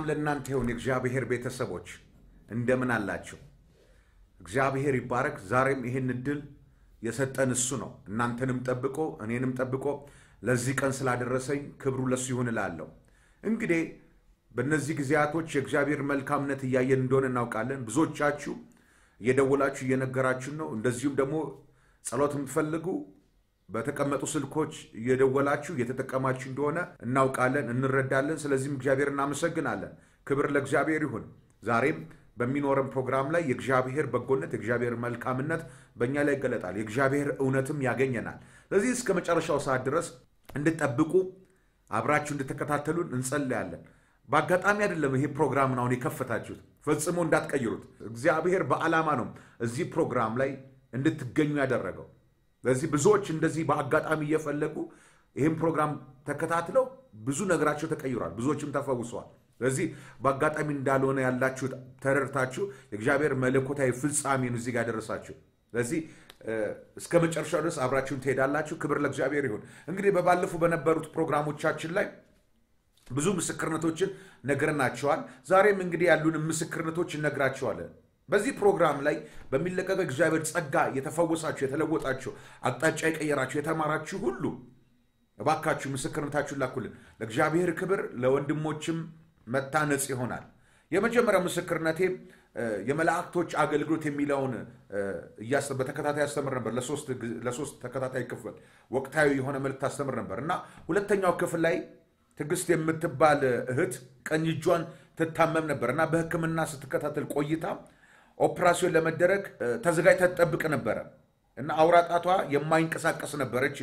ሰላም ለእናንተ ይሁን የእግዚአብሔር ቤተሰቦች እንደምን አላችሁ? እግዚአብሔር ይባረክ። ዛሬም ይህን እድል የሰጠን እሱ ነው። እናንተንም ጠብቆ እኔንም ጠብቆ ለዚህ ቀን ስላደረሰኝ ክብሩ ለሱ ይሁን እላለሁ። እንግዲህ በእነዚህ ጊዜያቶች የእግዚአብሔር መልካምነት እያየን እንደሆነ እናውቃለን። ብዙዎቻችሁ እየደወላችሁ እየነገራችሁ ነው። እንደዚሁም ደግሞ ጸሎት የምትፈልጉ በተቀመጡ ስልኮች እየደወላችሁ እየተጠቀማችሁ እንደሆነ እናውቃለን፣ እንረዳለን። ስለዚህም እግዚአብሔር እናመሰግናለን። ክብር ለእግዚአብሔር ይሁን። ዛሬም በሚኖረን ፕሮግራም ላይ የእግዚአብሔር በጎነት የእግዚአብሔር መልካምነት በእኛ ላይ ይገለጣል። የእግዚአብሔር እውነትም ያገኘናል። ስለዚህ እስከ መጨረሻው ሰዓት ድረስ እንድጠብቁ አብራችሁ እንድትከታተሉን እንጸልያለን። በአጋጣሚ አይደለም ይሄ ፕሮግራምን አሁን የከፈታችሁት፣ ፈጽሞ እንዳትቀይሩት። እግዚአብሔር በዓላማ ነው እዚህ ፕሮግራም ላይ እንድትገኙ ያደረገው። ስለዚህ ብዙዎች እንደዚህ በአጋጣሚ እየፈለጉ ይህም ፕሮግራም ተከታትለው ብዙ ነገራቸው ተቀይሯል፣ ብዙዎችም ተፈውሰዋል። ስለዚህ በአጋጣሚ እንዳልሆነ ያላችሁ ተረድታችሁ የእግዚአብሔር መለኮታዊ ፍጻሜን እዚህ ጋር ደረሳችሁ። ስለዚህ እስከ መጨረሻው ድረስ አብራችሁን ትሄዳላችሁ። ክብር ለእግዚአብሔር ይሁን። እንግዲህ በባለፉ በነበሩት ፕሮግራሞቻችን ላይ ብዙ ምስክርነቶችን ነግረናቸዋል። ዛሬም እንግዲህ ያሉን ምስክርነቶች እነግራቸዋለን። በዚህ ፕሮግራም ላይ በሚለቀቀው እግዚአብሔር ጸጋ የተፈወሳችሁ፣ የተለወጣችሁ፣ አቅጣጫ የቀየራችሁ፣ የተማራችሁ ሁሉ እባካችሁ ምስክርነታችሁን ላኩልን። ለእግዚአብሔር ክብር ለወንድሞችም መታነጽ ይሆናል። የመጀመሪያው ምስክርነቴ የመላእክቶች አገልግሎት የሚለውን በተከታታይ አስተምር ነበር። ለሶስት ተከታታይ ክፍል ወቅታዊ የሆነ መልእክት አስተምር ነበር እና ሁለተኛው ክፍል ላይ ትዕግስት የምትባል እህት ቀኝ እጇን ትታመም ነበር እና በሕክምና ስትከታተል ቆይታ ኦፕራሲዮን ለመደረግ ተዘጋጅታ ትጠብቅ ነበረ እና አውራ ጣቷ የማይንቀሳቀስ ነበረች።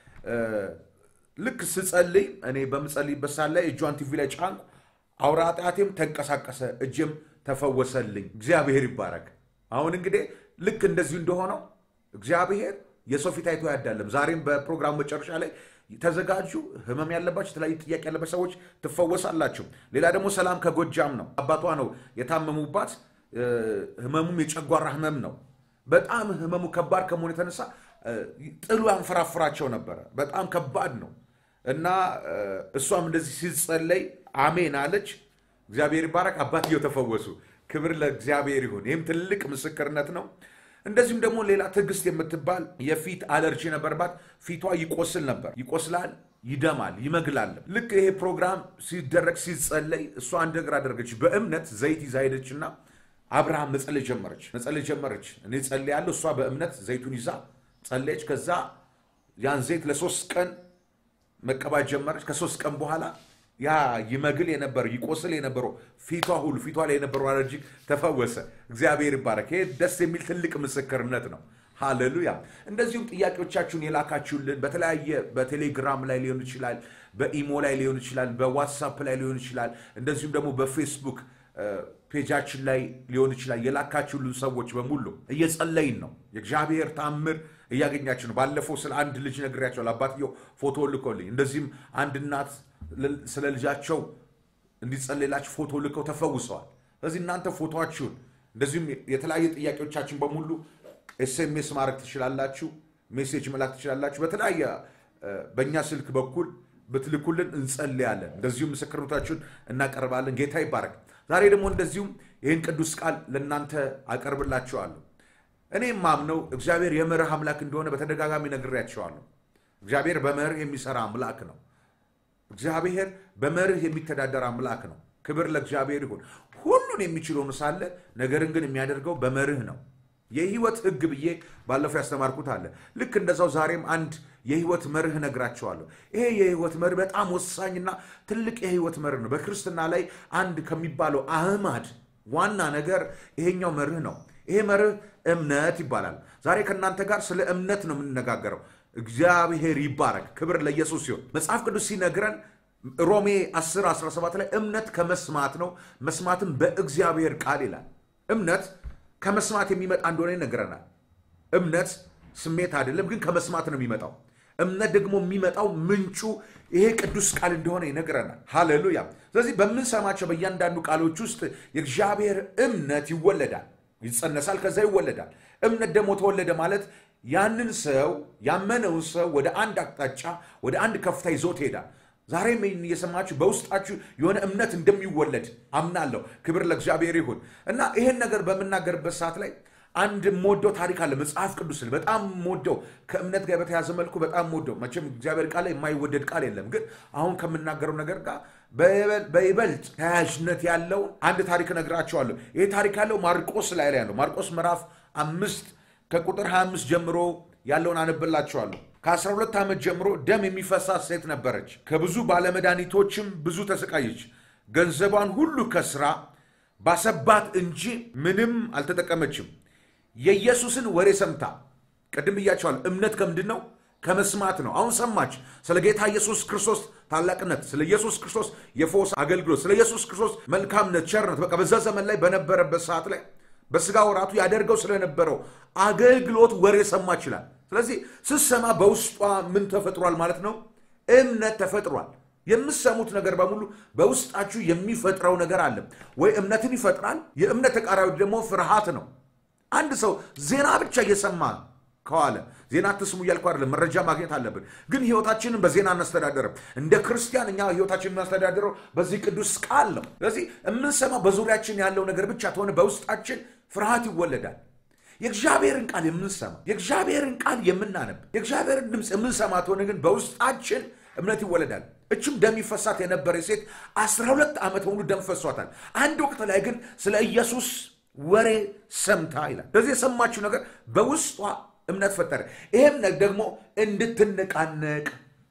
ልክ ስጸልይ እኔ በምጸልይበት ሰዓት ላይ እጇን ቲቪ ላይ ጫንኩ። አውራ ጣቴም ተንቀሳቀሰ፣ እጅም ተፈወሰልኝ። እግዚአብሔር ይባረክ። አሁን እንግዲህ ልክ እንደዚሁ እንደሆነው እግዚአብሔር የሰው ፊት አይቶ አያዳለም። ዛሬም በፕሮግራሙ መጨረሻ ላይ ተዘጋጁ። ህመም ያለባቸው የተለያዩ ጥያቄ ያለባቸው ሰዎች ትፈወሳላችሁ። ሌላ ደግሞ ሰላም ከጎጃም ነው። አባቷ ነው የታመሙባት። ህመሙም የጨጓራ ህመም ነው። በጣም ህመሙ ከባድ ከመሆኑ የተነሳ ጥሉ ያንፈራፍራቸው ነበረ። በጣም ከባድ ነው እና እሷም እንደዚህ ሲጸለይ አሜን አለች። እግዚአብሔር ይባረክ። አባትየው ተፈወሱ። ክብር ለእግዚአብሔር ይሁን። ይህም ትልቅ ምስክርነት ነው። እንደዚሁም ደግሞ ሌላ ትዕግስት የምትባል የፊት አለርጂ ነበርባት። ፊቷ ይቆስል ነበር። ይቆስላል፣ ይደማል፣ ይመግላል። ልክ ይሄ ፕሮግራም ሲደረግ ሲጸለይ እሷ አንድ ነገር አደረገች። በእምነት ዘይት ይዛ ሄደችና አብርሃም መጸለይ ጀመረች። መጸለይ ጀመረች። እኔ ጸልያለሁ፣ እሷ በእምነት ዘይቱን ይዛ ጸለየች። ከዛ ያን ዘይት ለሶስት ቀን መቀባት ጀመረች። ከሶስት ቀን በኋላ ያ ይመግል የነበረው ይቆስል የነበረው ፊቷ ሁሉ ፊቷ ላይ የነበረው አለርጂክ ተፈወሰ። እግዚአብሔር ይባረክ። ይሄ ደስ የሚል ትልቅ ምስክርነት ነው። ሃሌሉያ። እንደዚሁም ጥያቄዎቻችሁን የላካችሁልን በተለያየ በቴሌግራም ላይ ሊሆን ይችላል፣ በኢሞ ላይ ሊሆን ይችላል፣ በዋትሳፕ ላይ ሊሆን ይችላል፣ እንደዚሁም ደግሞ በፌስቡክ ፔጃችን ላይ ሊሆን ይችላል። የላካችሁልን ሰዎች በሙሉ እየጸለይን ነው። የእግዚአብሔር ታምር እያገኛችሁ ነው። ባለፈው ስለ አንድ ልጅ ነግሬያቸዋለሁ። አባትየው ፎቶ ልኮልኝ፣ እንደዚህም አንድ እናት ስለ ልጃቸው እንዲጸለይላችሁ ፎቶ ልከው ተፈውሰዋል። ስለዚህ እናንተ ፎቶችሁን እንደዚሁም የተለያየ ጥያቄዎቻችን በሙሉ ኤስኤምኤስ ማድረግ ትችላላችሁ፣ ሜሴጅ መላክ ትችላላችሁ። በተለያየ በእኛ ስልክ በኩል ብትልኩልን እንጸልያለን። እንደዚሁም ምስክርነታችሁን እናቀርባለን። ጌታ ይባረክ። ዛሬ ደግሞ እንደዚሁም ይህን ቅዱስ ቃል ለእናንተ አቀርብላችኋለሁ። እኔ ማምነው እግዚአብሔር የመርህ አምላክ እንደሆነ በተደጋጋሚ ነግሬያቸዋለሁ። እግዚአብሔር በመርህ የሚሰራ አምላክ ነው። እግዚአብሔር በመርህ የሚተዳደር አምላክ ነው። ክብር ለእግዚአብሔር ይሁን። ሁሉን የሚችል ሆኖ ሳለ ነገርን ግን የሚያደርገው በመርህ ነው። የህይወት ህግ ብዬ ባለፈው ያስተማርኩት አለ። ልክ እንደዛው ዛሬም አንድ የህይወት መርህ ነግራቸዋለሁ። ይሄ የህይወት መርህ በጣም ወሳኝና ትልቅ የህይወት መርህ ነው። በክርስትና ላይ አንድ ከሚባለው አህማድ ዋና ነገር ይሄኛው መርህ ነው። ይሄ መርህ እምነት ይባላል። ዛሬ ከእናንተ ጋር ስለ እምነት ነው የምንነጋገረው። እግዚአብሔር ይባረክ። ክብር ለኢየሱስ ሲሆን መጽሐፍ ቅዱስ ሲነግረን ሮሜ 10 17 ላይ እምነት ከመስማት ነው፣ መስማትም በእግዚአብሔር ቃል ይላል። እምነት ከመስማት የሚመጣ እንደሆነ ይነግረናል። እምነት ስሜት አይደለም፣ ግን ከመስማት ነው የሚመጣው። እምነት ደግሞ የሚመጣው ምንጩ ይሄ ቅዱስ ቃል እንደሆነ ይነግረናል። ሃሌሉያ። ስለዚህ በምንሰማቸው በእያንዳንዱ ቃሎች ውስጥ የእግዚአብሔር እምነት ይወለዳል፣ ይጸነሳል፣ ከዛ ይወለዳል። እምነት ደግሞ ተወለደ ማለት ያንን ሰው ያመነውን ሰው ወደ አንድ አቅጣጫ ወደ አንድ ከፍታ ይዞት ይሄዳል። ዛሬም ይህን እየሰማችሁ በውስጣችሁ የሆነ እምነት እንደሚወለድ አምናለሁ። ክብር ለእግዚአብሔር ይሁን እና ይህን ነገር በምናገርበት ሰዓት ላይ አንድ የምወደው ታሪክ አለ። መጽሐፍ ቅዱስ በጣም የምወደው ከእምነት ጋር በተያዘ መልኩ በጣም የምወደው መቼም እግዚአብሔር ቃል ላይ የማይወደድ ቃል የለም፣ ግን አሁን ከምናገረው ነገር ጋር በይበልጥ ተያያዥነት ያለው አንድ ታሪክ እነግራቸዋለሁ። ይህ ታሪክ ያለው ማርቆስ ላይ ላይ ያለው ማርቆስ ምዕራፍ አምስት ከቁጥር 25 ጀምሮ ያለውን አነብላቸዋለሁ። ከ12 ዓመት ጀምሮ ደም የሚፈሳት ሴት ነበረች። ከብዙ ባለመድኃኒቶችም ብዙ ተሰቃየች። ገንዘቧን ሁሉ ከስራ ባሰባት እንጂ ምንም አልተጠቀመችም። የኢየሱስን ወሬ ሰምታ ቅድም ብያቸዋለሁ። እምነት ከምንድን ነው? ከመስማት ነው። አሁን ሰማች ስለ ጌታ ኢየሱስ ክርስቶስ ታላቅነት፣ ስለ ኢየሱስ ክርስቶስ የፎስ አገልግሎት፣ ስለ ኢየሱስ ክርስቶስ መልካምነት፣ ቸርነት በቃ በዛ ዘመን ላይ በነበረበት ሰዓት ላይ በስጋ ወራቱ ያደርገው ስለነበረው አገልግሎት ወሬ ሰማች ይላል። ስለዚህ ስትሰማ በውስጧ ምን ተፈጥሯል ማለት ነው? እምነት ተፈጥሯል። የምሰሙት ነገር በሙሉ በውስጣችሁ የሚፈጥረው ነገር አለ ወይ? እምነትን ይፈጥራል። የእምነት ተቃራኒ ደግሞ ፍርሃት ነው። አንድ ሰው ዜና ብቻ እየሰማ ከዋለ ዜና አትስሙ እያልኩ አይደለም፣ መረጃ ማግኘት አለብን። ግን ህይወታችንን በዜና አናስተዳደርም። እንደ ክርስቲያን እኛ ህይወታችንን እናስተዳደረው በዚህ ቅዱስ ቃል ነው። ስለዚህ የምንሰማው በዙሪያችን ያለው ነገር ብቻ ተሆነ በውስጣችን ፍርሃት ይወለዳል። የእግዚአብሔርን ቃል የምንሰማ የእግዚአብሔርን ቃል የምናነብ የእግዚአብሔርን ድምፅ የምንሰማ ተሆነ ግን በውስጣችን እምነት ይወለዳል። እችም ደም ይፈሳት የነበረ ሴት አስራ ሁለት ዓመት በሙሉ ደም ፈሷታል። አንድ ወቅት ላይ ግን ስለ ኢየሱስ ወሬ ሰምታ ይላል። ስለዚህ የሰማችው ነገር በውስጧ እምነት ፈጠረ። ይህም ደግሞ እንድትነቃነቅ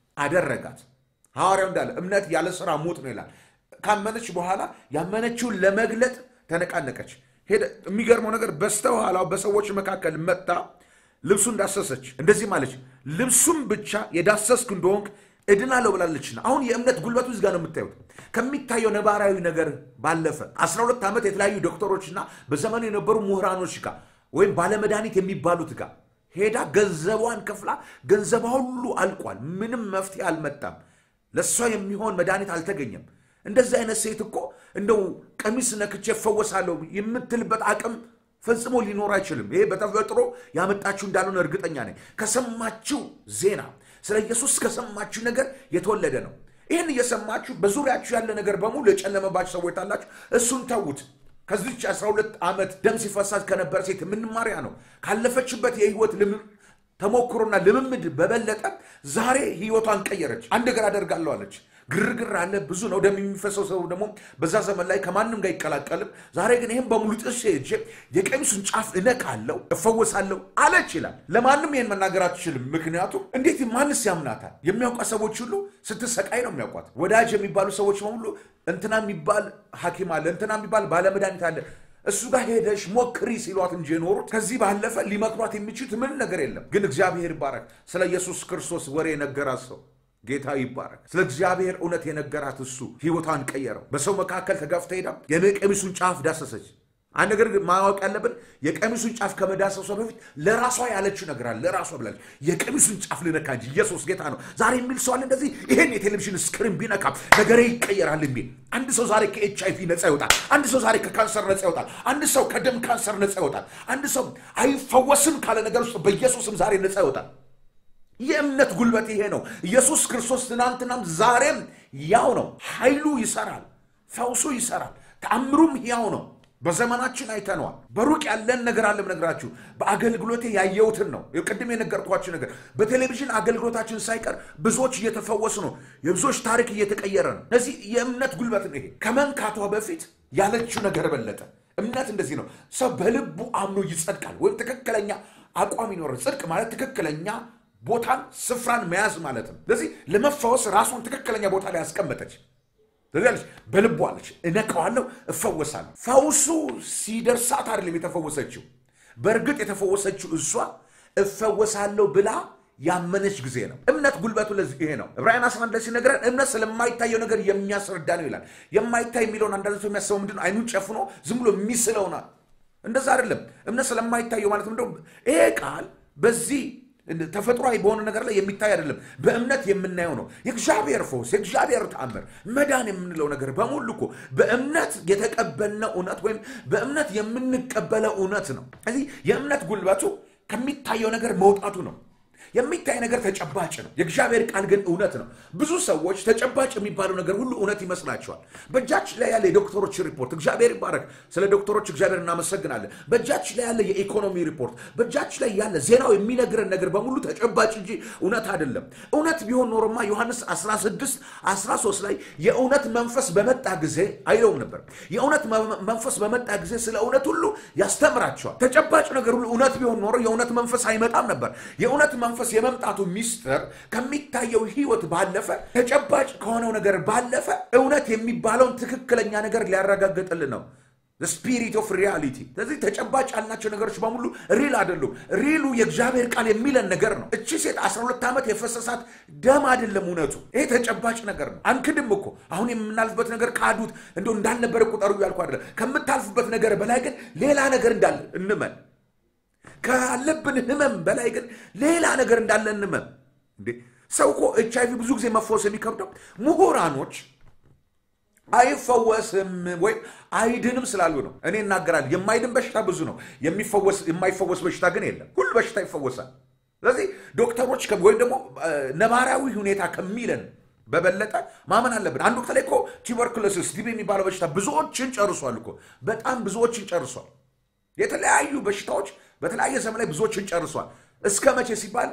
አደረጋት። ሐዋርያው እንዳለ እምነት ያለ ስራ ሙት ነው ይላል። ካመነች በኋላ ያመነችውን ለመግለጥ ተነቃነቀች። ሄደ። የሚገርመው ነገር በስተኋላው በሰዎች መካከል መጥታ ልብሱን ዳሰሰች። እንደዚህ ማለች፣ ልብሱም ብቻ የዳሰስክ እንደሆንክ እድናለሁ ብላለችና። አሁን የእምነት ጉልበቱ እዚህ ጋር ነው የምታዩት። ከሚታየው ነባራዊ ነገር ባለፈ 12 ዓመት የተለያዩ ዶክተሮችና በዘመኑ የነበሩ ምሁራኖች ጋር ወይም ባለመድኃኒት የሚባሉት ጋር ሄዳ ገንዘቧን ከፍላ ገንዘቧ ሁሉ አልቋል። ምንም መፍትሄ አልመጣም። ለእሷ የሚሆን መድኃኒት አልተገኘም። እንደዚህ አይነት ሴት እኮ እንደው ቀሚስ ነክቼ እፈወሳለሁ የምትልበት አቅም ፈጽሞ ሊኖር አይችልም። ይሄ በተፈጥሮ ያመጣችሁ እንዳልሆነ እርግጠኛ ነኝ። ከሰማችሁ ዜና ስለ ኢየሱስ ከሰማችሁ ነገር የተወለደ ነው። ይህን እየሰማችሁ በዙሪያችሁ ያለ ነገር በሙሉ የጨለመባችሁ ሰዎች ታላችሁ፣ እሱን ተዉት። ከዚች 12 ዓመት ደም ሲፈሳት ከነበረ ሴት የምንማሪያ ነው። ካለፈችበት የህይወት ተሞክሮና ልምምድ በበለጠ ዛሬ ህይወቷን ቀየረች። አንድ ነገር አደርጋለሁ አለች። ግርግር አለ፣ ብዙ ነው። ደም የሚፈሰው ሰው ደግሞ በዛ ዘመን ላይ ከማንም ጋር አይቀላቀልም። ዛሬ ግን ይህም በሙሉ ጥሼ ሄጄ የቀሚሱን ጫፍ እነካለሁ፣ እፈወሳለሁ አለች ይላል። ለማንም ይህን መናገር አትችልም። ምክንያቱም እንዴት ማንስ ያምናታል? የሚያውቋት ሰዎች ሁሉ ስትሰቃይ ነው የሚያውቋት። ወዳጅ የሚባሉ ሰዎች በሙሉ እንትና የሚባል ሐኪም አለ፣ እንትና የሚባል ባለመድኃኒት አለ እሱ ጋር ሄደሽ ሞክሪ ሲሏት እንጂ የኖሩት ከዚህ ባለፈ ሊመክሯት የሚችሉት ምን ነገር የለም። ግን እግዚአብሔር ይባረክ። ስለ ኢየሱስ ክርስቶስ ወሬ የነገራት ሰው ጌታ ይባረክ። ስለ እግዚአብሔር እውነት የነገራት እሱ ህይወቷን ቀየረው። በሰው መካከል ተጋፍታ ሄዳ የቀሚሱን ጫፍ ዳሰሰች። አንድ ነገር ማወቅ ያለብን የቀሚሱን ጫፍ ከመዳሰሷ በፊት ለራሷ ያለችው ነገር አለ። ለራሷ ብላለች፣ የቀሚሱን ጫፍ ልነካ እንጂ ኢየሱስ ጌታ ነው። ዛሬ የሚል ሰው አለ እንደዚህ ይሄን የቴሌቪዥን ስክሪን ቢነካ ነገሬ ይቀየራል የሚል አንድ ሰው ዛሬ ከኤች አይቪ ነፃ ይወጣል። አንድ ሰው ዛሬ ከካንሰር ነፃ ይወጣል። አንድ ሰው ከደም ካንሰር ነፃ ይወጣል። አንድ ሰው አይፈወስም ካለ ነገር ውስጥ በኢየሱስም ዛሬ ነፃ ይወጣል። የእምነት ጉልበት ይሄ ነው። ኢየሱስ ክርስቶስ ትናንትናም ዛሬም ያው ነው። ኃይሉ ይሰራል፣ ፈውሱ ይሰራል፣ ተአምሩም ያው ነው። በዘመናችን አይተነዋል። በሩቅ ያለን ነገር አለ ነግራችሁ በአገልግሎቴ ያየሁትን ነው። ቅድም የነገርኳችሁ ነገር በቴሌቪዥን አገልግሎታችን ሳይቀር ብዙዎች እየተፈወሱ ነው። የብዙዎች ታሪክ እየተቀየረ ነው። እነዚህ የእምነት ጉልበት ነው። ይሄ ከመንካቷ በፊት ያለችው ነገር በለጠ። እምነት እንደዚህ ነው። ሰው በልቡ አምኖ ይጸድቃል፣ ወይም ትክክለኛ አቋም ይኖራል። ጽድቅ ማለት ትክክለኛ ቦታን ስፍራን መያዝ ማለት ነው። ስለዚህ ለመፈወስ ራሷን ትክክለኛ ቦታ ላይ ያስቀመጠች ስለዚህ በልቧ አለች፣ እነካዋለሁ፣ እፈወሳለሁ። ፈውሱ ሲደርሳት አይደለም የተፈወሰችው። በእርግጥ የተፈወሰችው እሷ እፈወሳለሁ ብላ ያመነች ጊዜ ነው። እምነት ጉልበቱ ለዚህ ይሄ ነው። ዕብራውያን 11 ላይ ሲነግረን እምነት ስለማይታየው ነገር የሚያስረዳ ነው ይላል። የማይታይ የሚለውን አንዳንድ ሰው የሚያስበው ምንድን ነው? አይኑን ጨፍኖ ዝም ብሎ የሚስለውናል። እንደዛ አይደለም። እምነት ስለማይታየው ማለት ምንድነው? ይሄ ቃል በዚህ ተፈጥሯዊ በሆነ ነገር ላይ የሚታይ አይደለም። በእምነት የምናየው ነው። የእግዚአብሔር ፈውስ፣ የእግዚአብሔር ተአምር፣ መዳን የምንለው ነገር በሙሉ እኮ በእምነት የተቀበልነው እውነት ወይም በእምነት የምንቀበለው እውነት ነው። ስለዚህ የእምነት ጉልበቱ ከሚታየው ነገር መውጣቱ ነው። የሚታይ ነገር ተጨባጭ ነው። የእግዚአብሔር ቃል ግን እውነት ነው። ብዙ ሰዎች ተጨባጭ የሚባለው ነገር ሁሉ እውነት ይመስላቸዋል። በእጃችን ላይ ያለ የዶክተሮች ሪፖርት እግዚአብሔር ይባረክ። ስለ ዶክተሮች እግዚአብሔር እናመሰግናለን። በእጃችን ላይ ያለ የኢኮኖሚ ሪፖርት፣ በእጃችን ላይ ያለ ዜናው የሚነግረን ነገር በሙሉ ተጨባጭ እንጂ እውነት አይደለም። እውነት ቢሆን ኖሮማ ዮሐንስ 16 13 ላይ የእውነት መንፈስ በመጣ ጊዜ አይለውም ነበር። የእውነት መንፈስ በመጣ ጊዜ ስለ እውነት ሁሉ ያስተምራቸዋል። ተጨባጭ ነገር ሁሉ እውነት ቢሆን ኖሮ የእውነት መንፈስ አይመጣም ነበር። የእውነት መንፈስ የመምጣቱ ሚስጥር ከሚታየው ሕይወት ባለፈ ተጨባጭ ከሆነው ነገር ባለፈ እውነት የሚባለውን ትክክለኛ ነገር ሊያረጋግጥልን ነው። ስፒሪት ኦፍ ሪያሊቲ። ስለዚህ ተጨባጭ ያልናቸው ነገሮች በሙሉ ሪል አይደሉም። ሪሉ የእግዚአብሔር ቃል የሚለን ነገር ነው። እቺ ሴት 12 ዓመት የፈሰሳት ደም አይደለም እውነቱ። ይሄ ተጨባጭ ነገር ነው። አንክድም እኮ አሁን የምናልፍበት ነገር ካዱት እንደው እንዳልነበረ ቁጠሩ እያልኩ አይደለም። ከምታልፍበት ነገር በላይ ግን ሌላ ነገር እንዳለ እንመን ካለብን ህመም በላይ ግን ሌላ ነገር እንዳለ እንመን። እንዴ ሰው እኮ ኤች አይቪ ብዙ ጊዜ መፈወስ የሚከብደው ምሁራኖች አይፈወስም ወይም አይድንም ስላሉ ነው። እኔ እናገራለሁ፣ የማይድን በሽታ ብዙ ነው፣ የማይፈወስ በሽታ ግን የለም። ሁሉ በሽታ ይፈወሳል። ስለዚህ ዶክተሮች ወይም ደግሞ ነባራዊ ሁኔታ ከሚለን በበለጠ ማመን አለብን። አንድ ወቅት ላይ እኮ ቱበርኩሎሲስ ቲቢ የሚባለው በሽታ ብዙዎችን ጨርሷል እኮ በጣም ብዙዎችን ጨርሷል። የተለያዩ በሽታዎች በተለያየ ዘመን ላይ ብዙዎችን ጨርሷል። እስከ መቼ ሲባል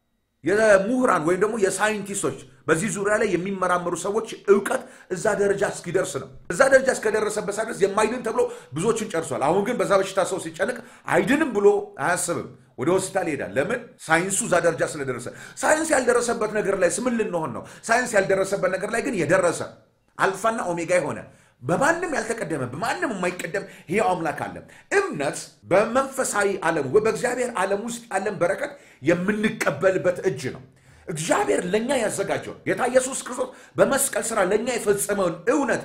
የምሁራን ወይም ደግሞ የሳይንቲስቶች በዚህ ዙሪያ ላይ የሚመራመሩ ሰዎች እውቀት እዛ ደረጃ እስኪደርስ ነው። እዛ ደረጃ እስከደረሰበት ድረስ የማይድን ተብሎ ብዙዎችን ጨርሷል። አሁን ግን በዛ በሽታ ሰው ሲጨንቅ አይድንም ብሎ አያስብም። ወደ ሆስፒታል ይሄዳል። ለምን? ሳይንሱ እዛ ደረጃ ስለደረሰ። ሳይንስ ያልደረሰበት ነገር ላይ ስምን ልንሆን ነው? ሳይንስ ያልደረሰበት ነገር ላይ ግን የደረሰ አልፋና ኦሜጋ የሆነ በማንም ያልተቀደመ በማንም የማይቀደም ይሄው አምላክ አለ። እምነት በመንፈሳዊ ዓለም በእግዚአብሔር ዓለም ውስጥ ያለን በረከት የምንቀበልበት እጅ ነው። እግዚአብሔር ለእኛ ያዘጋጀውን ጌታ ኢየሱስ ክርስቶስ በመስቀል ስራ ለእኛ የፈጸመውን እውነት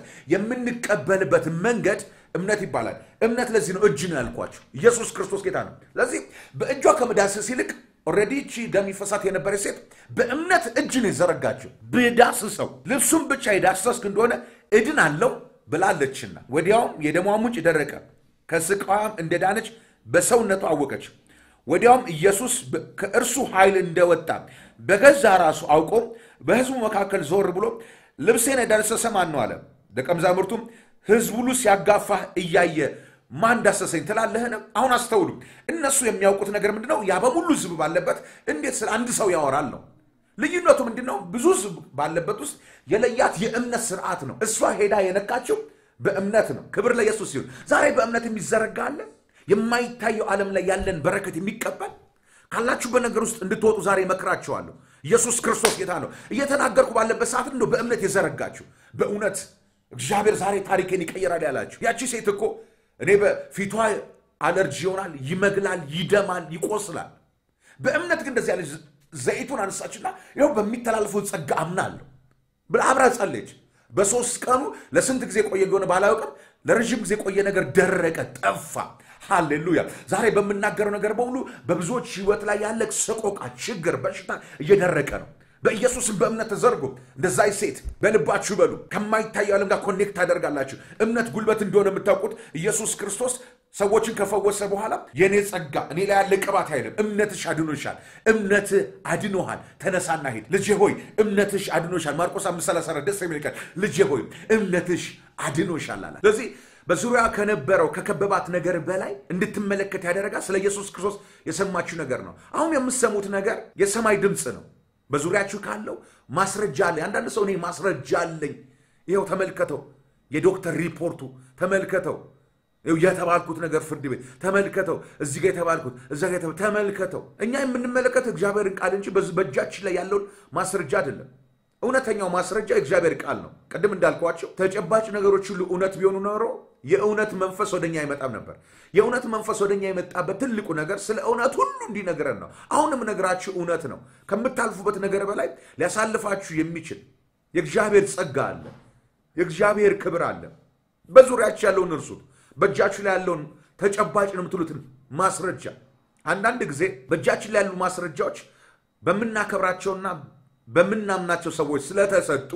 የምንቀበልበት መንገድ እምነት ይባላል። እምነት ለዚህ ነው እጅ ነው ያልኳቸው። ኢየሱስ ክርስቶስ ጌታ ነው። ስለዚህ በእጇ ከመዳሰስ ይልቅ ኦልሬዲ እቺ ደም ይፈሳት የነበረች ሴት በእምነት እጅ ነው የዘረጋችው። ብዳስሰው ልብሱም ብቻ የዳሰስክ እንደሆነ እድን አለው ብላለችና ወዲያውም የደሟ ምንጭ ደረቀ፣ ከስቃዋም እንደዳነች በሰውነቷ አወቀች። ወዲያውም ኢየሱስ ከእርሱ ኃይል እንደወጣ በገዛ ራሱ አውቆ በሕዝቡ መካከል ዞር ብሎ ልብሴን የዳሰሰ ማን ነው አለ። ደቀ መዛሙርቱም ሕዝብ ሁሉ ሲያጋፋህ እያየ ማን ዳሰሰኝ ትላለህን? አሁን አስተውሉ። እነሱ የሚያውቁት ነገር ምንድን ነው? ያ በሙሉ ሕዝብ ባለበት እንዴት ስለ አንድ ሰው ያወራል ነው። ልዩነቱ ምንድን ነው? ብዙ ሕዝብ ባለበት ውስጥ የለያት የእምነት ስርዓት ነው። እሷ ሄዳ የነካችው በእምነት ነው። ክብር ለኢየሱስ ሲሆን ዛሬ በእምነት የሚዘረጋ አለ። የማይታየው ዓለም ላይ ያለን በረከት የሚቀበል ካላችሁበት ነገር ውስጥ እንድትወጡ ዛሬ እመክራችኋለሁ። ኢየሱስ ክርስቶስ ጌታ ነው። እየተናገርኩ ባለበት ሰዓት ነው በእምነት የዘረጋችሁ። በእውነት እግዚአብሔር ዛሬ ታሪኬን ይቀይራል ያላችሁ ያቺ ሴት እኮ እኔ በፊቷ አለርጂ ይሆናል፣ ይመግላል፣ ይደማል፣ ይቆስላል። በእምነት ግን እንደዚህ ያለች ዘይቱን አነሳችና ይኸው በሚተላለፈው ጸጋ አምናለሁ ብላ አብራ ጸለች። በሶስት ቀኑ ለስንት ጊዜ ቆየ እንደሆነ ባላውቅም ለረዥም ጊዜ ቆየ ነገር ደረቀ፣ ጠፋ። ሃሌሉያ! ዛሬ በምናገረው ነገር በሙሉ በብዙዎች ህይወት ላይ ያለ ሰቆቃ፣ ችግር፣ በሽታ እየደረቀ ነው። በኢየሱስም በእምነት ተዘርጎ እንደዛይ ሴት በልባችሁ በሉ። ከማይታየው ዓለም ጋር ኮኔክት ታደርጋላችሁ። እምነት ጉልበት እንደሆነ የምታውቁት ኢየሱስ ክርስቶስ ሰዎችን ከፈወሰ በኋላ የእኔ ጸጋ እኔ ላይ ያለ ቅባት አይልም፣ እምነትሽ አድኖሻል፣ እምነትህ አድኖሃል፣ ተነሳና ሂድ። ልጄ ሆይ እምነትሽ አድኖሻል። ማርቆስ አምስት ሰላሳ አራት ደስ የሚል ቃል ልጄ ሆይ እምነትሽ አድኖሻል አላት። ስለዚህ በዙሪያ ከነበረው ከከበባት ነገር በላይ እንድትመለከት ያደረጋት ስለ ኢየሱስ ክርስቶስ የሰማችው ነገር ነው። አሁን የምትሰሙት ነገር የሰማይ ድምፅ ነው። በዙሪያችሁ ካለው ማስረጃ አለኝ። አንዳንድ ሰው እኔ ማስረጃ አለኝ፣ ይኸው ተመልከተው፣ የዶክተር ሪፖርቱ ተመልከተው፣ የተባልኩት ነገር ፍርድ ቤት ተመልከተው፣ እዚህ ጋር የተባልኩት እዛ ጋር ተመልከተው። እኛ የምንመለከተው እግዚአብሔርን ቃል እንጂ በእጃችን ላይ ያለውን ማስረጃ አይደለም። እውነተኛው ማስረጃ የእግዚአብሔር ቃል ነው። ቅድም እንዳልኳቸው ተጨባጭ ነገሮች ሁሉ እውነት ቢሆኑ ኖሮ የእውነት መንፈስ ወደኛ አይመጣም ነበር። የእውነት መንፈስ ወደኛ የመጣበት ትልቁ ነገር ስለ እውነት ሁሉ እንዲነግረን ነው። አሁንም ነግራችሁ እውነት ነው። ከምታልፉበት ነገር በላይ ሊያሳልፋችሁ የሚችል የእግዚአብሔር ጸጋ አለ። የእግዚአብሔር ክብር አለ። በዙሪያችሁ ያለውን እርሱት። በእጃችሁ ላይ ያለውን ተጨባጭ ነው የምትሉትን ማስረጃ። አንዳንድ ጊዜ በእጃችን ላይ ያሉ ማስረጃዎች በምናከብራቸውና በምናምናቸው ሰዎች ስለተሰጡ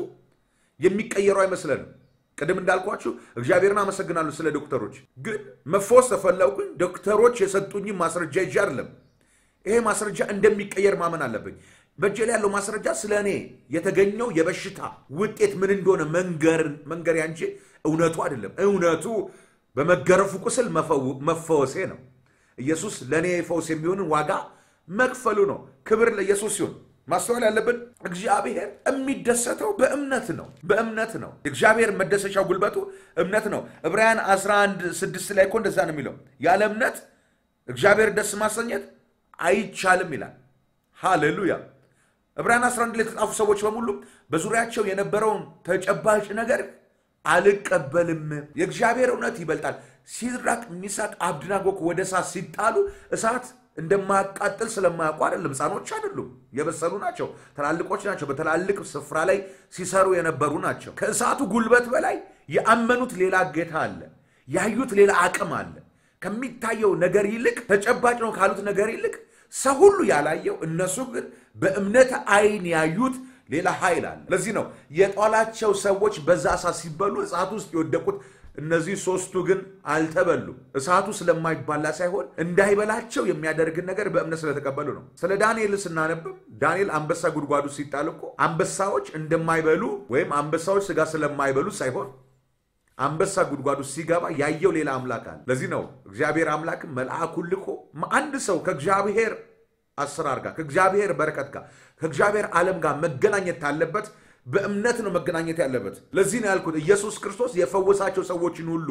የሚቀየሩ አይመስለንም። ቅድም እንዳልኳችሁ እግዚአብሔርን አመሰግናለሁ ስለ ዶክተሮች። ግን መፈወስ ተፈለጉኝ ዶክተሮች የሰጡኝ ማስረጃ ይዤ አይደለም ይሄ ማስረጃ እንደሚቀየር ማመን አለብኝ። በእጄ ላይ ያለው ማስረጃ ስለ እኔ የተገኘው የበሽታ ውጤት ምን እንደሆነ መንገር ያንቺ እውነቱ አይደለም። እውነቱ በመገረፉ ቁስል መፈወሴ ነው። ኢየሱስ ለእኔ ፈውስ የሚሆንን ዋጋ መክፈሉ ነው። ክብር ለኢየሱስ ሲሆን ማስተዋል ያለብን እግዚአብሔር የሚደሰተው በእምነት ነው። በእምነት ነው። እግዚአብሔር መደሰሻው ጉልበቱ እምነት ነው። ዕብራውያን 11 ስድስት ላይ እኮ እንደዛ ነው የሚለው ያለ እምነት እግዚአብሔር ደስ ማሰኘት አይቻልም ይላል። ሃሌሉያ። ዕብራውያን 11 ላይ የተጻፉ ሰዎች በሙሉ በዙሪያቸው የነበረውን ተጨባጭ ነገር አልቀበልም፣ የእግዚአብሔር እውነት ይበልጣል። ሲድራቅ፣ ሚሳቅ፣ አብድናጎ ወደ እሳት ሲጣሉ እሳት እንደማያቃጥል ስለማያውቁ አይደለም። ሕፃኖች አይደሉም፣ የበሰሉ ናቸው፣ ትላልቆች ናቸው። በትላልቅ ስፍራ ላይ ሲሰሩ የነበሩ ናቸው። ከእሳቱ ጉልበት በላይ የአመኑት ሌላ ጌታ አለ፣ ያዩት ሌላ አቅም አለ። ከሚታየው ነገር ይልቅ ተጨባጭ ነው ካሉት ነገር ይልቅ ሰው ሁሉ ያላየው እነሱ ግን በእምነት ዓይን ያዩት ሌላ ኃይል አለ። ለዚህ ነው የጣላቸው ሰዎች በዛ እሳት ሲበሉ እሳቱ ውስጥ የወደቁት እነዚህ ሶስቱ ግን አልተበሉም። እሳቱ ስለማይባላ ሳይሆን እንዳይበላቸው የሚያደርግን ነገር በእምነት ስለተቀበሉ ነው። ስለ ዳንኤል ስናነብም ዳንኤል አንበሳ ጉድጓዱ ሲጣል እኮ አንበሳዎች እንደማይበሉ ወይም አንበሳዎች ስጋ ስለማይበሉ ሳይሆን አንበሳ ጉድጓዱ ሲገባ ያየው ሌላ አምላክ አለ። ለዚህ ነው እግዚአብሔር አምላክም መልአኩን ልኮ አንድ ሰው ከእግዚአብሔር አሰራር ጋር ከእግዚአብሔር በረከት ጋር ከእግዚአብሔር ዓለም ጋር መገናኘት ካለበት በእምነት ነው መገናኘት ያለበት። ለዚህ ነው ያልኩት ኢየሱስ ክርስቶስ የፈወሳቸው ሰዎችን ሁሉ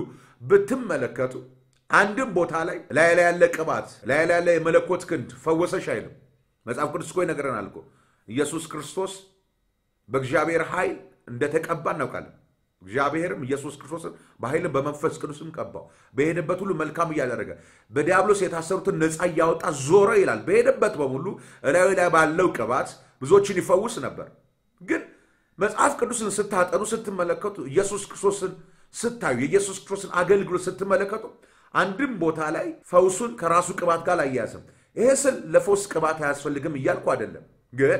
ብትመለከቱ አንድም ቦታ ላይ ላይ ላይ ያለ ቅባት ላይ ላይ ያለ የመለኮት ክንድ ፈወሰሽ አይልም። መጽሐፍ ቅዱስ እኮ ይነግረናል እኮ ኢየሱስ ክርስቶስ በእግዚአብሔር ኃይል እንደተቀባ እናውቃለን። እግዚአብሔርም ኢየሱስ ክርስቶስን በኃይልም በመንፈስ ቅዱስም ቀባው፣ በሄደበት ሁሉ መልካም እያደረገ በዲያብሎስ የታሰሩትን ነፃ እያወጣ ዞረ ይላል። በሄደበት በሙሉ እላዩ ላይ ባለው ቅባት ብዙዎችን ይፈውስ ነበር። ግን መጽሐፍ ቅዱስን ስታጠኑ ስትመለከቱ፣ ኢየሱስ ክርስቶስን ስታዩ፣ የኢየሱስ ክርስቶስን አገልግሎት ስትመለከቱ አንድም ቦታ ላይ ፈውሱን ከራሱ ቅባት ጋር አያያዝም። ይሄ ስል ለፈውስ ቅባት አያስፈልግም እያልኩ አይደለም ግን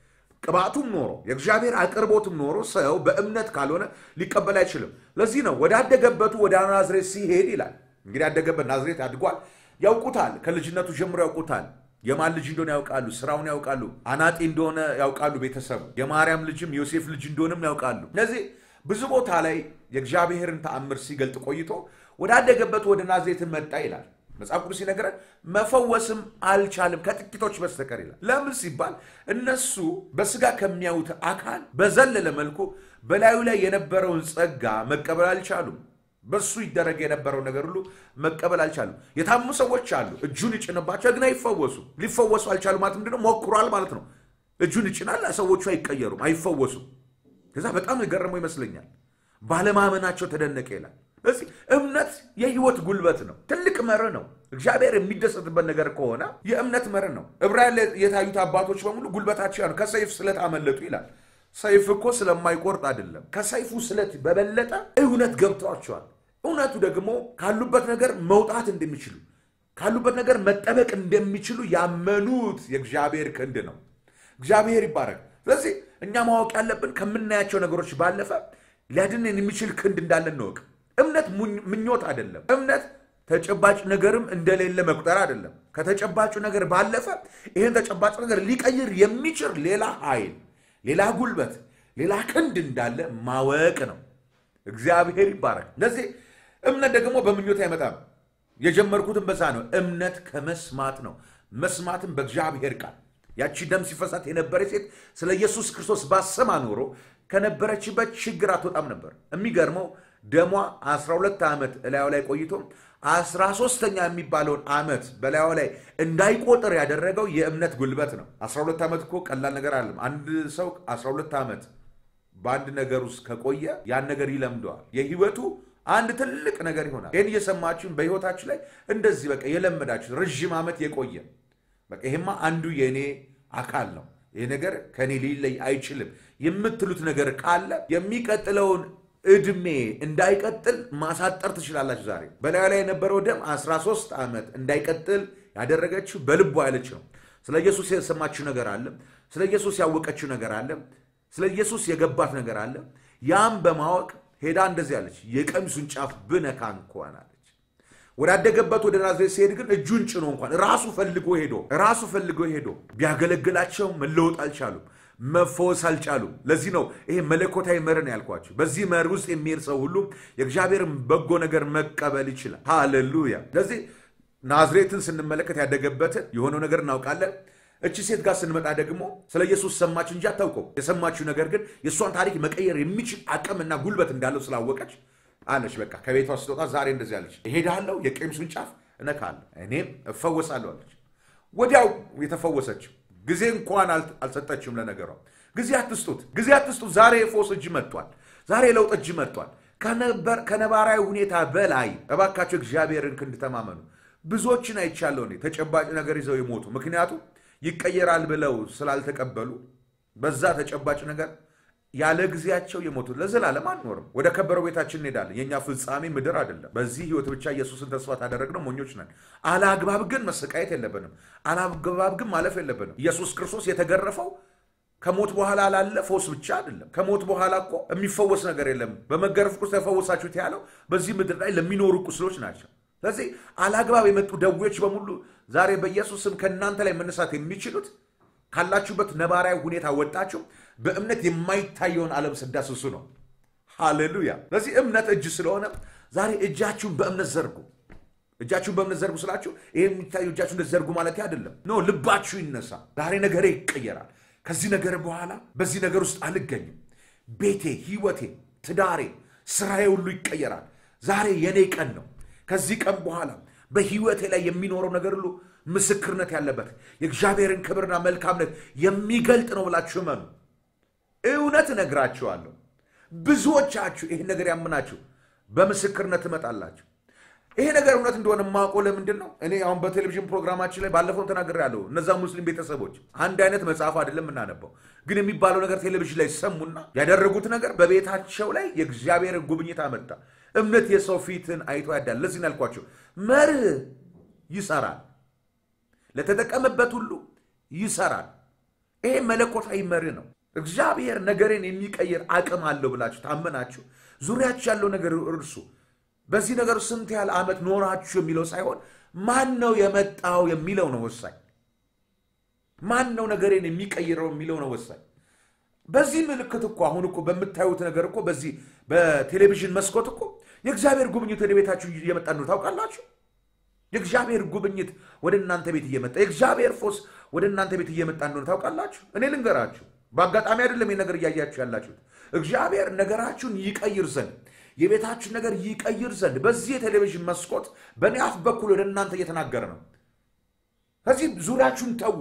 ቅባቱም ኖሮ የእግዚአብሔር አቅርቦትም ኖሮ ሰው በእምነት ካልሆነ ሊቀበል አይችልም። ለዚህ ነው ወዳደገበቱ ወደ ናዝሬት ሲሄድ ይላል። እንግዲህ ያደገበት ናዝሬት አድጓል፣ ያውቁታል። ከልጅነቱ ጀምሮ ያውቁታል። የማን ልጅ እንደሆነ ያውቃሉ። ስራውን ያውቃሉ። አናጢ እንደሆነ ያውቃሉ። ቤተሰቡ የማርያም ልጅም ዮሴፍ ልጅ እንደሆንም ያውቃሉ። እነዚህ ብዙ ቦታ ላይ የእግዚአብሔርን ተአምር ሲገልጥ ቆይቶ ወዳደገበት ወደ ናዝሬትን መጣ ይላል መጽሐፍ ቅዱስ ሲነግረን መፈወስም አልቻልም ከጥቂቶች በስተቀር ይላል። ለምን ሲባል እነሱ በስጋ ከሚያዩት አካል በዘለለ መልኩ በላዩ ላይ የነበረውን ጸጋ መቀበል አልቻሉም። በሱ ይደረግ የነበረው ነገር ሁሉ መቀበል አልቻሉም። የታሙ ሰዎች አሉ። እጁን ይጭንባቸው ግን አይፈወሱ። ሊፈወሱ አልቻሉ ማለት ምንድነው? ሞክሯል ማለት ነው። እጁን ይጭናል፣ ሰዎቹ አይቀየሩም፣ አይፈወሱም። ከዛ በጣም የገረመው ይመስለኛል ባለማመናቸው ተደነቀ ይላል። ስለዚህ እምነት የህይወት ጉልበት ነው። ትልቅ መርህ ነው። እግዚአብሔር የሚደሰትበት ነገር ከሆነ የእምነት መርህ ነው። ዕብራውያን ላይ የታዩት አባቶች በሙሉ ጉልበታቸው ያ ነው። ከሰይፍ ስለት አመለጡ ይላል። ሰይፍ እኮ ስለማይቆርጥ አይደለም። ከሰይፉ ስለት በበለጠ እውነት ገብቷቸዋል። እውነቱ ደግሞ ካሉበት ነገር መውጣት እንደሚችሉ ካሉበት ነገር መጠበቅ እንደሚችሉ ያመኑት የእግዚአብሔር ክንድ ነው። እግዚአብሔር ይባረክ። ስለዚህ እኛ ማወቅ ያለብን ከምናያቸው ነገሮች ባለፈ ሊያድንን የሚችል ክንድ እንዳለን እንወቅ። እምነት ምኞት አይደለም። እምነት ተጨባጭ ነገርም እንደሌለ መቁጠር አይደለም። ከተጨባጩ ነገር ባለፈ ይህን ተጨባጭ ነገር ሊቀይር የሚችል ሌላ ኃይል፣ ሌላ ጉልበት፣ ሌላ ክንድ እንዳለ ማወቅ ነው። እግዚአብሔር ይባረክ። ለዚህ እምነት ደግሞ በምኞት አይመጣም። የጀመርኩትን በዛ ነው። እምነት ከመስማት ነው፣ መስማትም በእግዚአብሔር ቃል። ያቺ ደም ሲፈሳት የነበረ ሴት ስለ ኢየሱስ ክርስቶስ ባሰማ ኖሮ ከነበረችበት ችግር አትወጣም ነበር። የሚገርመው ደሟ 12 ዓመት እላዩ ላይ ቆይቶ 13ተኛ የሚባለውን ዓመት በላዩ ላይ እንዳይቆጥር ያደረገው የእምነት ጉልበት ነው። 12 ዓመት እኮ ቀላል ነገር አለም። አንድ ሰው 12 ዓመት በአንድ ነገር ውስጥ ከቆየ ያን ነገር ይለምደዋል። የህይወቱ አንድ ትልቅ ነገር ይሆናል። ይህን እየሰማችሁን በህይወታችሁ ላይ እንደዚህ በቃ የለመዳችሁ ረዥም ዓመት የቆየ በቃ ይሄማ አንዱ የእኔ አካል ነው፣ ይህ ነገር ከእኔ ሊለይ አይችልም የምትሉት ነገር ካለ የሚቀጥለውን እድሜ እንዳይቀጥል ማሳጠር ትችላላችሁ። ዛሬ በላዩ ላይ የነበረው ደም 13 ዓመት እንዳይቀጥል ያደረገችው በልቧ ያለች ነው። ስለ ኢየሱስ የሰማችው ነገር አለ። ስለ ኢየሱስ ያወቀችው ነገር አለ። ስለ ኢየሱስ የገባት ነገር አለ። ያም በማወቅ ሄዳ እንደዚህ አለች፣ የቀሚሱን ጫፍ ብነካ እንኳን አለች። ወዳደገበት ወደ ናዝሬት ሲሄድ ግን እጁን ጭኖ እንኳን ራሱ ፈልጎ ሄዶ ራሱ ፈልጎ ሄዶ ቢያገለግላቸው መለወጥ አልቻሉም፣ መፈወስ አልቻሉም። ለዚህ ነው ይሄ መለኮታዊ መር ነው ያልኳቸው። በዚህ መር ውስጥ የሚሄድ ሰው ሁሉ የእግዚአብሔርን በጎ ነገር መቀበል ይችላል። ሃሌሉያ። ስለዚህ ናዝሬትን ስንመለከት ያደገበትን የሆነው ነገር እናውቃለን። እቺ ሴት ጋር ስንመጣ ደግሞ ስለ ኢየሱስ ሰማች እንጂ አታውቀው። የሰማችው ነገር ግን የእሷን ታሪክ መቀየር የሚችል አቅምና ጉልበት እንዳለው ስላወቀች አለች። በቃ ከቤቷ ስትወጣ ዛሬ እንደዚህ አለች፣ እሄዳለሁ፣ የቀሚሱን ጫፍ እነካለሁ፣ እኔም እፈወሳለሁ አለች። ወዲያው የተፈወሰችው ጊዜ እንኳን አልሰጠችም። ለነገሯ ጊዜ አትስጡት፣ ጊዜ አትስጡት። ዛሬ የፎስ እጅ መጥቷል። ዛሬ የለውጥ እጅ መጥቷል። ከነባራዊ ሁኔታ በላይ እባካቸው እግዚአብሔርን ክንድ ተማመኑ። ብዙዎችን አይቻለሁ እኔ ተጨባጭ ነገር ይዘው የሞቱ ምክንያቱም ይቀየራል ብለው ስላልተቀበሉ በዛ ተጨባጭ ነገር ያለ ጊዜያቸው የሞቱት ለዘላለም አንኖርም። ወደ ከበረው ቤታችን እንሄዳለን። የእኛ ፍጻሜ ምድር አይደለም። በዚህ ህይወት ብቻ ኢየሱስን ተስፋ ታደረግነው ሞኞች ነን። አላግባብ ግን መሰቃየት የለብንም። አላግባብ ግን ማለፍ የለብንም። ኢየሱስ ክርስቶስ የተገረፈው ከሞት በኋላ ላለ ፈውስ ብቻ አይደለም። ከሞት በኋላ እኮ የሚፈወስ ነገር የለም። በመገረፍ ቁስ ተፈወሳችሁት ያለው በዚህ ምድር ላይ ለሚኖሩ ቁስሎች ናቸው። ስለዚህ አላግባብ የመጡ ደዌዎች በሙሉ ዛሬ በኢየሱስ ስም ከእናንተ ላይ መነሳት የሚችሉት ካላችሁበት ነባራዊ ሁኔታ ወጣችሁ በእምነት የማይታየውን ዓለም ስዳስሱ ነው። ሃሌሉያ። ስለዚህ እምነት እጅ ስለሆነ ዛሬ እጃችሁን በእምነት ዘርጉ። እጃችሁን በእምነት ዘርጉ ስላችሁ ይህ የሚታየው እጃችሁ እንደዚህ ዘርጉ ማለት አይደለም። ኖ ልባችሁ ይነሳ። ዛሬ ነገሬ ይቀየራል። ከዚህ ነገር በኋላ በዚህ ነገር ውስጥ አልገኝም። ቤቴ፣ ህይወቴ፣ ትዳሬ፣ ስራዬ ሁሉ ይቀየራል። ዛሬ የኔ ቀን ነው። ከዚህ ቀን በኋላ በህይወቴ ላይ የሚኖረው ነገር ሁሉ ምስክርነት ያለበት የእግዚአብሔርን ክብርና መልካምነት የሚገልጥ ነው ብላችሁ እመኑ። እውነት እነግራችኋለሁ፣ ብዙዎቻችሁ ይህን ነገር ያምናችሁ በምስክርነት ትመጣላችሁ። ይሄ ነገር እውነት እንደሆነ የማውቀው ለምንድን ነው? እኔ አሁን በቴሌቪዥን ፕሮግራማችን ላይ ባለፈው ተናግሬያለሁ። እነዛ ሙስሊም ቤተሰቦች አንድ አይነት መጽሐፍ አይደለም የምናነበው፣ ግን የሚባለው ነገር ቴሌቪዥን ላይ ሰሙና ያደረጉት ነገር በቤታቸው ላይ የእግዚአብሔርን ጉብኝት አመጣ። እምነት የሰው ፊትን አይቶ ያዳል። ለዚህ ነው ያልኳቸው፣ መርህ ይሰራል፣ ለተጠቀመበት ሁሉ ይሰራል። ይሄ መለኮታዊ መርህ ነው። እግዚአብሔር ነገርን የሚቀይር አቅም አለው ብላችሁ ታመናችሁ፣ ዙሪያችሁ ያለው ነገር እርሱ በዚህ ነገር ስንት ያህል ዓመት ኖራችሁ የሚለው ሳይሆን ማን ነው የመጣው የሚለው ነው ወሳኝ። ማን ነው ነገሬን የሚቀይረው የሚለው ነው ወሳኝ። በዚህ ምልክት እኮ አሁን እኮ በምታዩት ነገር እኮ በዚህ በቴሌቪዥን መስኮት እኮ የእግዚአብሔር ጉብኝት ወደ ቤታችሁ እየመጣ ነው ታውቃላችሁ። የእግዚአብሔር ጉብኝት ወደ እናንተ ቤት እየመጣ የእግዚአብሔር ፎስ ወደ እናንተ ቤት እየመጣ እንደሆነ ታውቃላችሁ። እኔ ልንገራችሁ፣ በአጋጣሚ አይደለም ይህ ነገር እያያችሁ ያላችሁት። እግዚአብሔር ነገራችሁን ይቀይር ዘንድ የቤታችን ነገር ይቀይር ዘንድ በዚህ የቴሌቪዥን መስኮት በእኔ አፍ በኩል ወደ እናንተ እየተናገረ ነው። ከዚህ ዙሪያችሁን ተዉ፣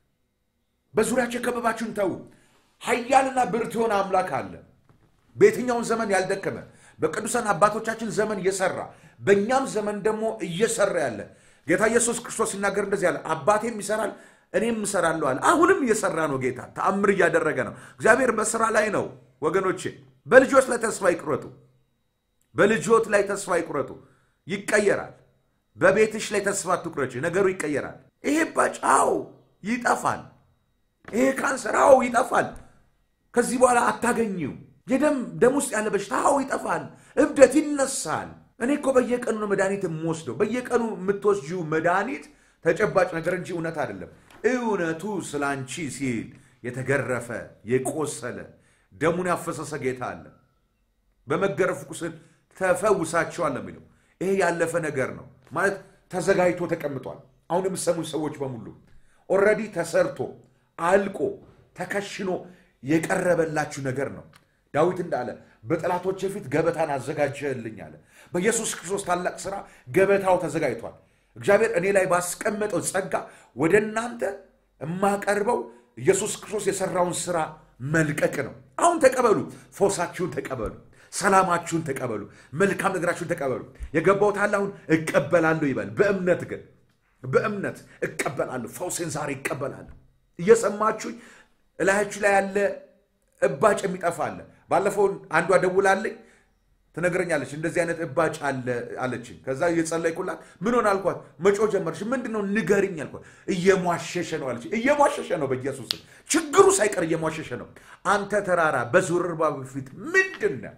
በዙሪያቸው የከበባችሁን ተዉ። ኃያልና ብርቱ የሆነ አምላክ አለ። በየትኛውን ዘመን ያልደከመ በቅዱሳን አባቶቻችን ዘመን እየሰራ በእኛም ዘመን ደግሞ እየሰራ ያለ ጌታ ኢየሱስ ክርስቶስ ሲናገር እንደዚህ ያለ አባቴም ይሰራል እኔም እሰራለሁ አለ። አሁንም እየሰራ ነው። ጌታ ተአምር እያደረገ ነው። እግዚአብሔር በስራ ላይ ነው ወገኖቼ። በልጆች ላይ ተስፋ ይቁረጡ። በልጆት ላይ ተስፋ ይቁረጡ። ይቀየራል። በቤትሽ ላይ ተስፋ አትቁረጭ። ነገሩ ይቀየራል። ይሄ ባጫው ይጠፋል። ይሄ ካንሰራው ይጠፋል። ከዚህ በኋላ አታገኝው። የደም ደም ውስጥ ያለ በሽታው ይጠፋል። እብደት ይነሳል። እኔ እኮ በየቀኑ ነው መድኃኒት የምወስደው። በየቀኑ የምትወስጂው መድኃኒት ተጨባጭ ነገር እንጂ እውነት አይደለም። እውነቱ ስለ አንቺ ሲል የተገረፈ የቆሰለ ደሙን ያፈሰሰ ጌታ አለ። በመገረፍ ቁስል ተፈውሳቸዋል የሚለው ይሄ ያለፈ ነገር ነው ማለት ተዘጋጅቶ ተቀምጧል። አሁን የምሰሙ ሰዎች በሙሉ ኦልሬዲ ተሰርቶ አልቆ ተከሽኖ የቀረበላችሁ ነገር ነው። ዳዊት እንዳለ በጠላቶች ፊት ገበታን አዘጋጀህልኝ አለ። በኢየሱስ ክርስቶስ ታላቅ ስራ ገበታው ተዘጋጅቷል። እግዚአብሔር እኔ ላይ ባስቀመጠው ጸጋ ወደ እናንተ የማቀርበው ኢየሱስ ክርስቶስ የሰራውን ስራ መልቀቅ ነው። አሁን ተቀበሉ፣ ፈውሳችሁን ተቀበሉ፣ ሰላማችሁን ተቀበሉ፣ መልካም ነገራችሁን ተቀበሉ። የገባው ታለ አሁን እቀበላለሁ ይበል። በእምነት ግን በእምነት እቀበላለሁ፣ ፈውሴን ዛሬ እቀበላለሁ። እየሰማችሁኝ እላያችሁ ላይ ያለ እባጭ የሚጠፋ አለ። ባለፈው አንዷ ደውላልኝ ትነግረኛለች። እንደዚህ አይነት እባጭ አለ አለችኝ። ከዛ እየጸለይኩላት ምን ሆነ አልኳት። መጮ ጀመረች። ምንድን ነው ንገሪኝ አልኳት። እየሟሸሸ ነው አለች። እየሟሸሸ ነው፣ በኢየሱስ ችግሩ ሳይቀር እየሟሸሸ ነው። አንተ ተራራ በዙርባቤል ፊት ምንድን ነህ?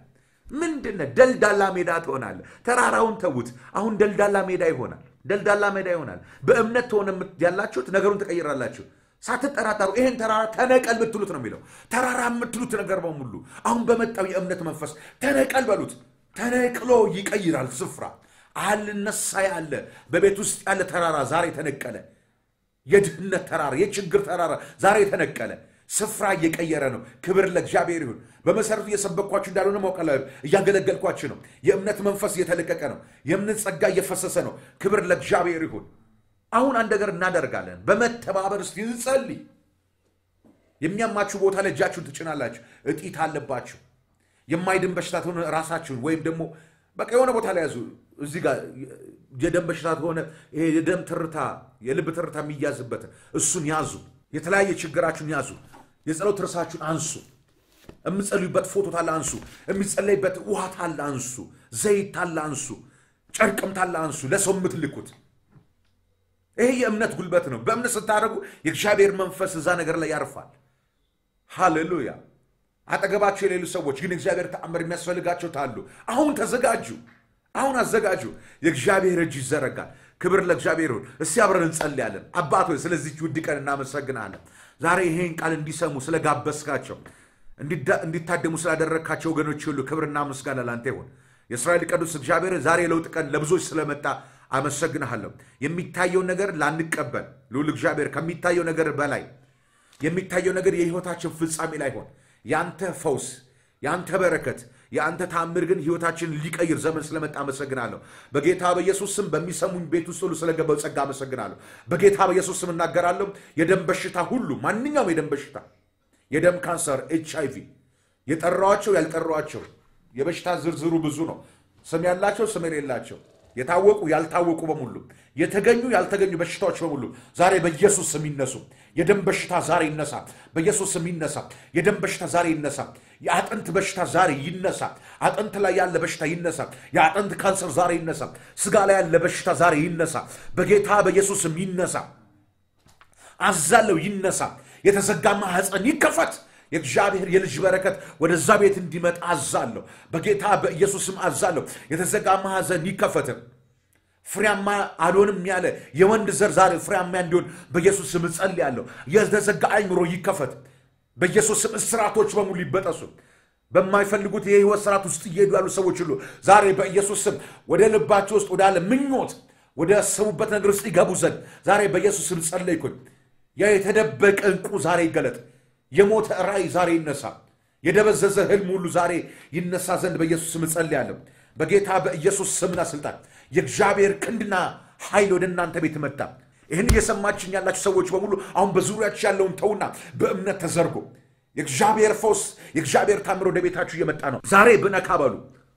ምንድነ ደልዳላ ሜዳ ትሆናለህ። ተራራውን ተዉት። አሁን ደልዳላ ሜዳ ይሆናል። ደልዳላ ሜዳ ይሆናል። በእምነት ተሆነ ያላችሁት ነገሩን ትቀይራላችሁ። ሳትጠራጠሩ ይሄን ተራራ ተነቀል ብትሉት ነው የሚለው። ተራራ የምትሉት ነገር በሙሉ አሁን በመጣው የእምነት መንፈስ ተነቀል በሉት። ተነቅሎ ይቀይራል ስፍራ። አልነሳ ያለ በቤት ውስጥ ያለ ተራራ ዛሬ ተነቀለ። የድህነት ተራራ፣ የችግር ተራራ ዛሬ ተነቀለ። ስፍራ እየቀየረ ነው። ክብር ለእግዚአብሔር ይሁን። በመሰረቱ እየሰበኳችሁ እንዳልሆነ ማውቃለ እያገለገልኳችሁ ነው። የእምነት መንፈስ እየተለቀቀ ነው። የእምነት ጸጋ እየፈሰሰ ነው። ክብር ለእግዚአብሔር ይሁን። አሁን አንድ ነገር እናደርጋለን። በመተባበር እስቲ እንጸልይ። የሚያማችሁ ቦታ ላይ እጃችሁን ትጭናላችሁ። እጢት አለባችሁ፣ የማይድን በሽታ ሆነ ራሳችሁን ወይም ደግሞ በቃ የሆነ ቦታ ላይ ያዙ። እዚህ ጋር የደም በሽታ ከሆነ ይሄ የደም ትርታ የልብ ትርታ የሚያዝበትን እሱን ያዙ። የተለያየ ችግራችሁን ያዙ። የጸሎት ርዕሳችሁን አንሱ። የምጸልዩበት ፎቶ ታለ አንሱ። የሚጸለይበት ውሃ ታለ አንሱ። ዘይት ታለ አንሱ። ጨርቅም ታለ አንሱ። ለሰው የምትልኩት ይሄ የእምነት ጉልበት ነው። በእምነት ስታደርጉ የእግዚአብሔር መንፈስ እዛ ነገር ላይ ያርፋል። ሃሌሉያ። አጠገባቸው የሌሉ ሰዎች ግን እግዚአብሔር ተአምር የሚያስፈልጋቸው ታሉ። አሁን ተዘጋጁ። አሁን አዘጋጁ። የእግዚአብሔር እጅ ይዘረጋል። ክብር ለእግዚአብሔር ይሁን። እስቲ አብረን እንጸልያለን። አባት ሆይ ስለዚች ውድ ቀን እናመሰግናለን። ዛሬ ይሄን ቃል እንዲሰሙ ስለጋበዝካቸው፣ እንዲታደሙ ስላደረግካቸው ወገኖች ሁሉ ክብርና ምስጋና ላንተ ይሁን። የእስራኤል ቅዱስ እግዚአብሔር ዛሬ የለውጥ ቀን ለብዙዎች ስለመጣ አመሰግንሃለሁ። የሚታየው ነገር ላንቀበል ልዑል እግዚአብሔር ከሚታየው ነገር በላይ የሚታየው ነገር የህይወታችን ፍጻሜ ላይሆን የአንተ ፈውስ የአንተ በረከት የአንተ ታምር ግን ህይወታችንን ሊቀይር ዘመን ስለመጣ አመሰግናለሁ። በጌታ በኢየሱስ ስም በሚሰሙኝ ቤት ውስጥ ሁሉ ስለገባው ጸጋ አመሰግናለሁ። በጌታ በኢየሱስ ስም እናገራለሁ። የደም በሽታ ሁሉ ማንኛውም የደም በሽታ የደም ካንሰር፣ ኤች አይ ቪ የጠራዋቸው ያልጠራዋቸው የበሽታ ዝርዝሩ ብዙ ነው። ስም ያላቸው ስም የሌላቸው የታወቁ ያልታወቁ በሙሉ የተገኙ ያልተገኙ በሽታዎች በሙሉ ዛሬ በኢየሱስ ስም ይነሱ። የደም በሽታ ዛሬ ይነሳ፣ በኢየሱስ ስም ይነሳ። የደም በሽታ ዛሬ ይነሳ። የአጥንት በሽታ ዛሬ ይነሳ። አጥንት ላይ ያለ በሽታ ይነሳ። የአጥንት ካንሰር ዛሬ ይነሳ። ስጋ ላይ ያለ በሽታ ዛሬ ይነሳ። በጌታ በኢየሱስ ስም ይነሳ። አዛለው ይነሳ። የተዘጋ ማህፀን ይከፈት። የእግዚአብሔር የልጅ በረከት ወደዛ ቤት እንዲመጣ አዛለሁ። በጌታ በኢየሱስ ስም አዛለሁ። የተዘጋ ማህፀን ይከፈት። ፍሬያማ አልሆንም ያለ የወንድ ዘር ዛሬ ፍሬያማ እንዲሆን በኢየሱስ ስም እጸልያለሁ። የተዘጋ አይምሮ ይከፈት። በኢየሱስ ስም እስራቶች በሙሉ ይበጠሱ። በማይፈልጉት የህይወት ስርዓት ውስጥ እየሄዱ ያሉ ሰዎች ሁሉ ዛሬ በኢየሱስ ስም ወደ ልባቸው ውስጥ ወዳለ ምኞት ወደ ያሰቡበት ነገር ውስጥ ይገቡ ዘንድ ዛሬ በኢየሱስ ስም ጸለይኩኝ። ያ የተደበቀ ዕንቁ ዛሬ ይገለጥ። የሞተ ራእይ ዛሬ ይነሳ። የደበዘዘ ህልም ሁሉ ዛሬ ይነሳ ዘንድ በኢየሱስ ስም እጸልያለሁ። በጌታ በኢየሱስ ስምና ስልጣን የእግዚአብሔር ክንድና ኃይል ወደ እናንተ ቤት መጣ። ይህን እየሰማችን ያላችሁ ሰዎች በሙሉ አሁን በዙሪያችሁ ያለውን ተውና በእምነት ተዘርጎ የእግዚአብሔር ፈውስ የእግዚአብሔር ታምር ወደ ቤታችሁ እየመጣ ነው። ዛሬ ብነካ በሉ፣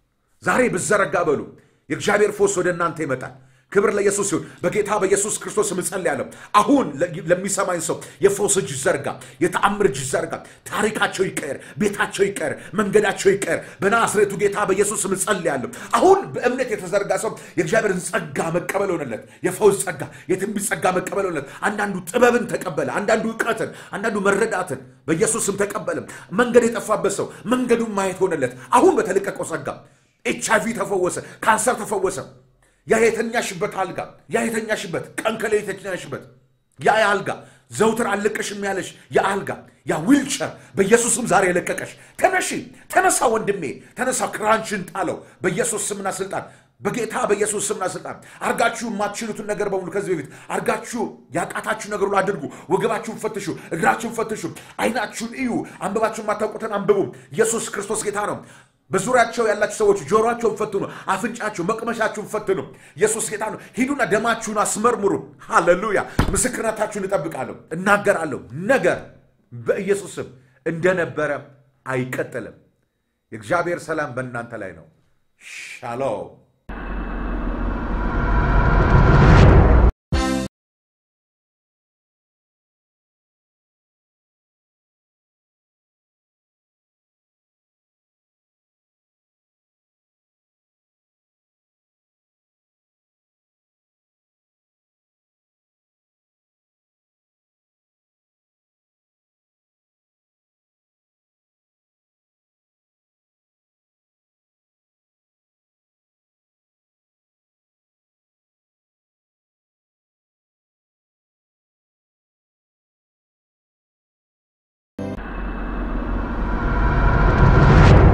ዛሬ ብዘረጋ በሉ፣ የእግዚአብሔር ፈውስ ወደ እናንተ ይመጣል። ክብር ለኢየሱስ ይሁን። በጌታ በኢየሱስ ክርስቶስ እጸልያለሁ። አሁን ለሚሰማኝ ሰው የፈውስ እጅ ዘርጋ፣ የተአምር እጅ ዘርጋ። ታሪካቸው ይቀየር፣ ቤታቸው ይቀየር፣ መንገዳቸው ይቀየር። በናዝሬቱ ጌታ በኢየሱስ እጸልያለሁ። አሁን በእምነት የተዘርጋ ሰው የእግዚአብሔርን ጸጋ መቀበል ሆነለት። የፈውስ ጸጋ፣ የትንቢት ጸጋ መቀበል ሆነለት። አንዳንዱ ጥበብን ተቀበለ፣ አንዳንዱ እውቀትን፣ አንዳንዱ መረዳትን በኢየሱስም ተቀበለም። መንገድ የጠፋበት ሰው መንገዱን ማየት ሆነለት። አሁን በተለቀቀው ጸጋ ኤች አይ ቪ ተፈወሰ፣ ካንሰር ተፈወሰ። ያ የተኛሽበት አልጋ ያ የተኛሽበት ቀን ከሌሊት የተኛሽበት ያ አልጋ ዘውትር አልለቀሽም ያለሽ ያ አልጋ ያ ዊልቸር በኢየሱስም ዛሬ የለቀቀሽ ተነሺ፣ ተነሳ ወንድሜ ተነሳ፣ ክራንችን ጣለው በኢየሱስ ስምና ስልጣን በጌታ በኢየሱስ ስምና ስልጣን አርጋችሁ የማትችሉትን ነገር በሙሉ ከዚህ በፊት አርጋችሁ ያቃታችሁ ነገር ሁሉ አድርጉ። ወገባችሁን ፈትሹ፣ እግራችሁን ፈትሹ፣ አይናችሁን እዩ፣ አንብባችሁ የማታውቁትን አንብቡ። ኢየሱስ ክርስቶስ ጌታ ነው። በዙሪያቸው ያላችሁ ሰዎች ጆሮአቸውን ፈትኑ፣ አፍንጫችሁ መቅመሻችሁን ፈትኑ። ኢየሱስ ጌታ ነው። ሂዱና ደማችሁን አስመርምሩ። ሃሌሉያ! ምስክርነታችሁን እጠብቃለሁ፣ እናገራለሁ። ነገር በኢየሱስ ስም እንደነበረ አይቀጥልም። የእግዚአብሔር ሰላም በእናንተ ላይ ነው። ሻሎም